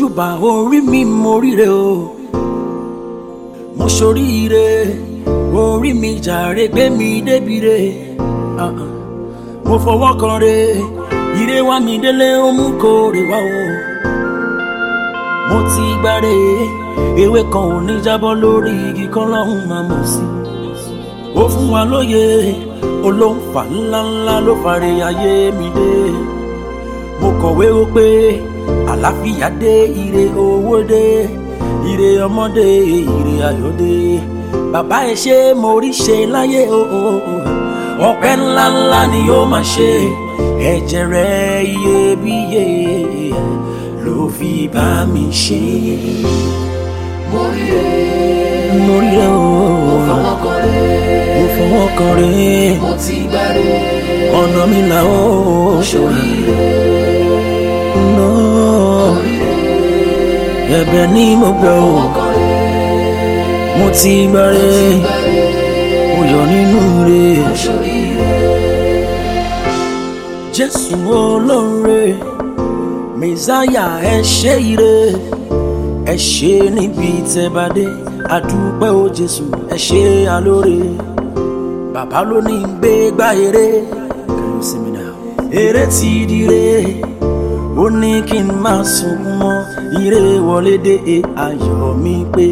mojúbà orí mi mo ríre o mo ṣoríire orí mi jàre gbé mi débire Ah, ah. mo fọwọ́ kan re ire wá mi délé ó mú kórè wá o mo ti gbáre ewé kan ò ní jábọ́ lórí igi kan lọ́hùn máa mọ̀ sí ó fún wa lóye olóńfà ńláńlá ló fàre ayé mi dé mo kọ̀wé ó pé àlàáfíà dé ire owó dé ire ọmọdé ire ayọ̀ dé bàbá ẹ ṣé mo rí ṣe láyé o o o ọpẹ́ ńláńlá ni yóò máa ṣe ẹ̀jẹ̀ rẹ̀ iyebíye ló fi bá mi ṣe. mo rí rẹ mo rí ẹ o fọwọ́ kan rẹ mo fọwọ́ kan rẹ̀ mo ti gbá rẹ ọ̀nà mi là ó sórí rẹ ná orí rẹ ẹ̀bẹ̀ ni mo gbọ́ o fọwọ́ kan rẹ mo ti gbàre gbá rẹ mo yọ̀ nínú rẹ̀. sórí rẹ jésù olóore mẹsáyà ẹ ṣe ire ẹ ṣe níbi tẹ́bàdé àdúpẹ́ o jésù ẹ ṣe alóore bàbá ló ní gbé gbá eré Can you see me now? eré ti dire ó ní kí n máa sunkún mọ́ ire wọlé dé ayọ̀ mi pé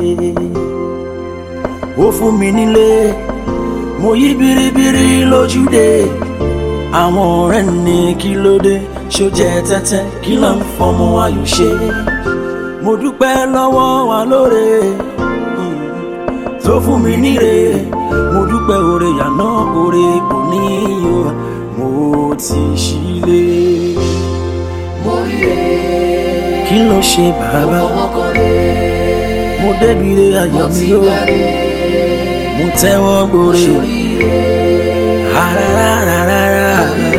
ó fún mi nílé mo yí biribiri lójúde àwọn ọ̀rẹ́ ní kí ló dé ṣó jẹ́ tẹ́tẹ́ kí ló ń fọmọ ayò ṣe mo dúpẹ́ lọ́wọ́ wa lóore mm, tó fún mi níre mo dúpẹ́ oore yàná oore kò ní o mo ti ṣílé mo rí rẹ kí ló ṣe bàbá fọwọ́ kan rẹ mo débi re ayọ̀ mi ti o gbá rẹ mo tẹ́wọ́ gbòòrè sórí rẹ rárárárárá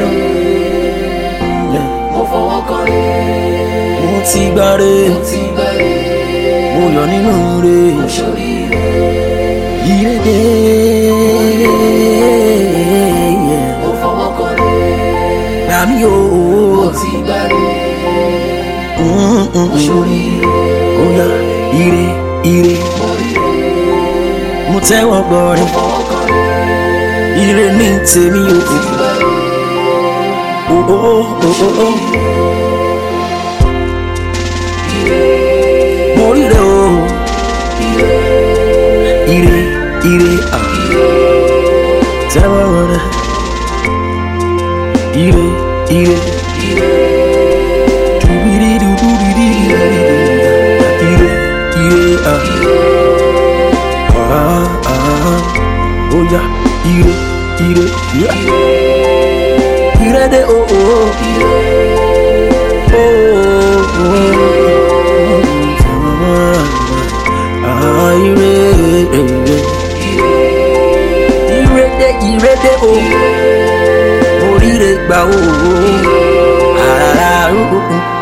mo fọwọ́ kan rẹ mo ti gbáre mo ti gbá rẹ mo yọ̀ nínú re sórí rẹ ìrèdè mo fọwọ́ kan rẹ làmì o mo ti gbá rẹ sórí rẹ oya ire ire mo rí rẹ mo tẹ́wọ́ gbọ́rin fọwọ́ kan rẹ ire ní tèmi o ti gbá rẹ o o o o o mo ríre o ire ire ah. tẹ́wọ́ gbọ́rin ire ire dubiri dubiri ire ire ah. ah ah oya ire ire yeah. ire de o o o ah ire ire ire de ire de o oríire gbà o àràrà o.